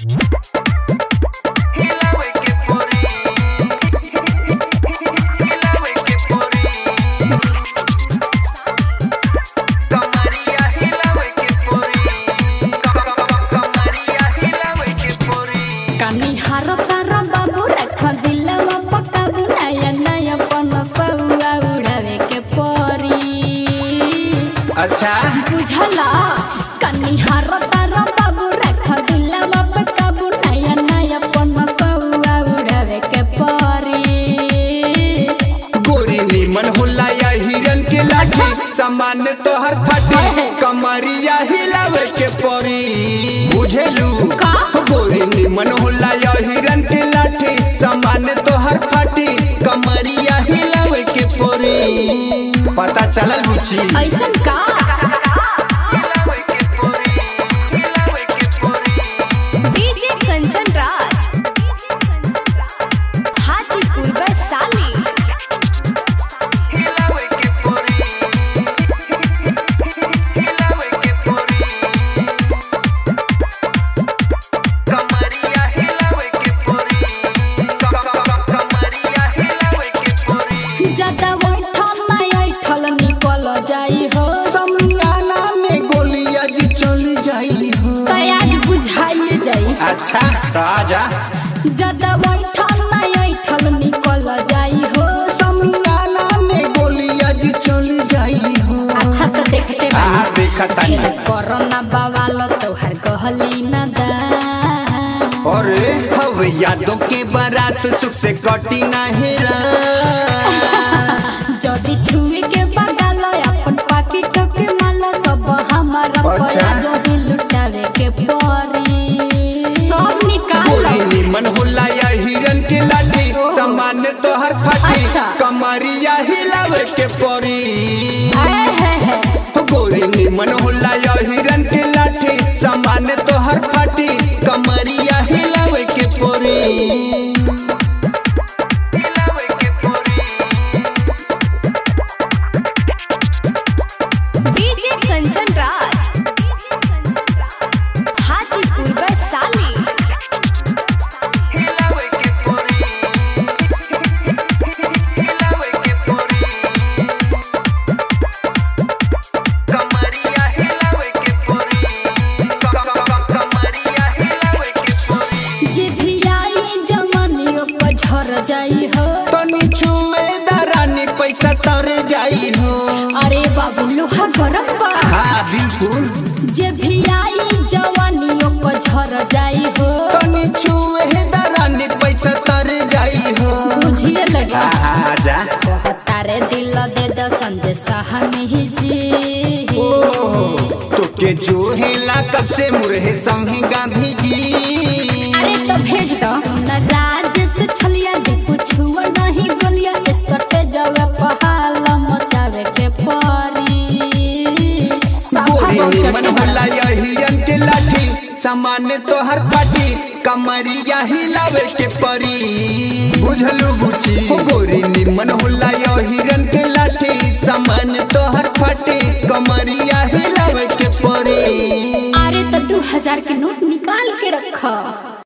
अच्छा बुझला कनिहार तारा बाबू रख दिलवा पे काबू नया नया पन सौआ उड़ावे के परी गोरी निमन होला या हिरन के लाठी सामान तोहर फाटी कमरिया हिलावे के परी बुझेलू का? गोरी निमन होला या हिरन के लाठी सामान तोहर फाटी कमरिया हिलावे के परी पता चलल बुची ऐसन का डीजे कंचन राज हाजीपुर वैशाली ज्यादा बैठल नहीं ऐठल निकल जाई हो समियाना में गोलियां जी चल जाई हो तो आज बुझाई जाई अच्छा तो आजा ज्यादा बैठल नहीं ऐठल निकल जाई हो समियाना में गोलियां जी चल जाई हो अच्छा तो देखते आ बानी देखा तानी कोरोना बवाल तोहर कहली न दा और हव यादों के बारात सुख से कटी नाही रा जदि छुए के बगल अपन पाकिट के माल सब हमारा अच्छा। पया जदि लुटावे के परी सब निकाल गोरी निमन होला या हिरन के लाठी सामान तोहर फाटी अच्छा। कमरिया हिलावे के परी आए है है गोरी निमन होला या हिरन के लाठी सामान तोहर फाटी कमरिया हिलावे के परी डीजे कंचन राज हाजीपुर वैशाली जे भी आई जवानियों पर झर जाई हो तनी छुए दरानी पैसा तर जाई हो अरे बाबू लोहा गरम बा हाँ बिल्कुल जे भी आई जवानियों पर झर जाई हो तनी छुए दरानी पैसा तर जाई हो बुझिए लगा आजा कहता रे दिल दे द संजय सहनी जी तोके जो हेला कब से मुरहे संगी गांधी जी अरे तो भेज दो न राज से छलिया दे कुछ हुआ नहीं बोलिया इस कटे जावे पहाल मचावे के परी गोरी निमन होला या हिरन के लाठी सामान्य तोहर पाटी कमरिया हिलावे के परी बुझलू बुची गोरी निमन होला या हिरन के लाठी सामान्य तोहर पाटी कमरिया हिलावे के परी अरे तो दो हजार के नोट निकाल के रखा